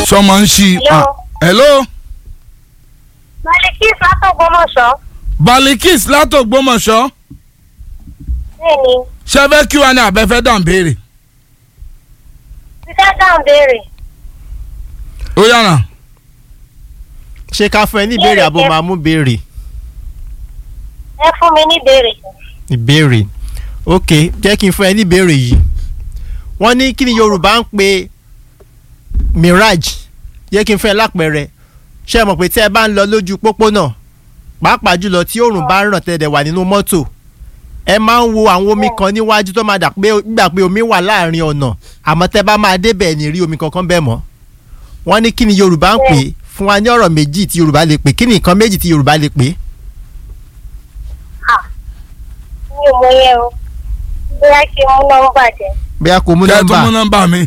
sọmọ ń ṣí Hello. hello Malikis látọ̀gbọ́mọ̀ṣọ́. balikis látògbómọ̀ṣọ́ Bẹ́ẹ̀ni, ṣe fẹ́ kí wa ní abẹ́fẹ́ dàn béèrè títẹ́ dáhùn béèrè. ó yàrá ṣé ká fún ẹ ní ìbéèrè àbò máa mú béèrè Ẹ fún mi ní béèrè. ìbéèrè ok jẹ́ kí n fún ẹ ní ìbéèrè yìí wọ́n ní kí ni Yorùbá ń pe mirage jẹ́ kí n fún ẹ lápẹẹrẹ ṣé ẹ mọ̀ pé tí ẹ bá ń lọ lójú pópónà pàápàá jùlọ tí oòrùn bá ń ràn tẹ́lẹ̀ wà nínú mọ́tò ẹ máa ń wo àwọn omi kan níwájú tó máa dà pé gbà pé omi wà láàrin ọ̀nà àmọ́ tẹ́ bá máa débẹ̀ ní rí omi kankan bẹ́ẹ̀ mọ́ wọ́n ní kí ni Yorùbá ń pè é fún wa ní ọ̀rọ̀ méjì tí Yorùbá lè pè kí ni nǹkan méjì tí Yorùbá lè pè é Mi ò mọ yẹn o. Bóyá kí n mú nọ́mbà jẹ. bóyá kò mú kẹ́ ẹ tún mú nọ́mbà nọ́mbà mi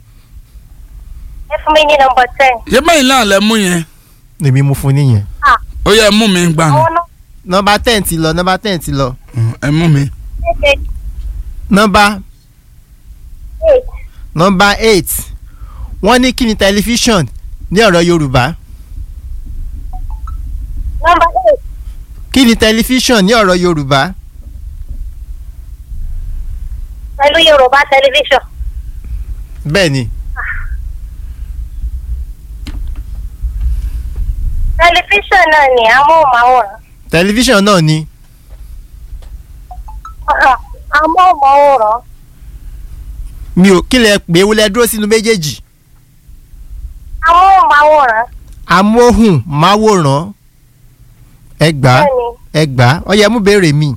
Ẹ fún mi ní nọ́mbà ten. ṣé bẹ́ẹ̀ náà lẹ mú yẹn lèmi mú fún níyẹn. ó yẹ mú mi gbà ní Àwọn náà nọ́mbà ten ti lọ nọ́mbà ten ti lọ ẹ mú mi ṣe nọ́mbà eight. nọ́mbà eight wọ́n ní kí ni tẹlifíṣàn ní ọ̀rọ̀ Yorùbá Nọ́mbà eight. kí ni tẹlifíṣàn ní ọ̀rọ̀ Yorùbá Pẹ̀lú Yorùbá tẹlifíṣàn. bẹ́ẹ̀ ni Tẹlifíṣàn náà ni amóhùnmáwòrán. tẹlifíṣàn náà ni Amóhùnmáwòrán. mi ò kí lẹ pé wọlé dúró sínú méjèèjì Amóhùnmáwòrán. amóhùnmáwòrán ẹgbàá Bẹ́ẹ̀ni, ẹgbàá ó yẹ mú béèrè mi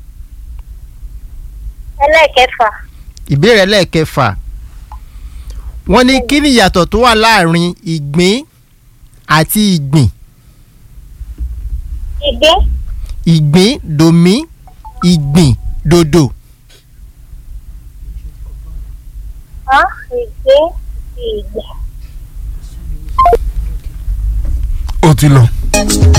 ẹlẹ́ẹ̀kẹfà. ìbéèrè ẹlẹ́ẹ̀kẹfà wọ́n ní kí ni ìyàtọ̀ tó wà láàrin ìgbín àti ìgbìn Ìgbín. ìgbín dòmí ìgbìn dòdò Hàn? Ìgbín. Ìgbín. ó ti lọ.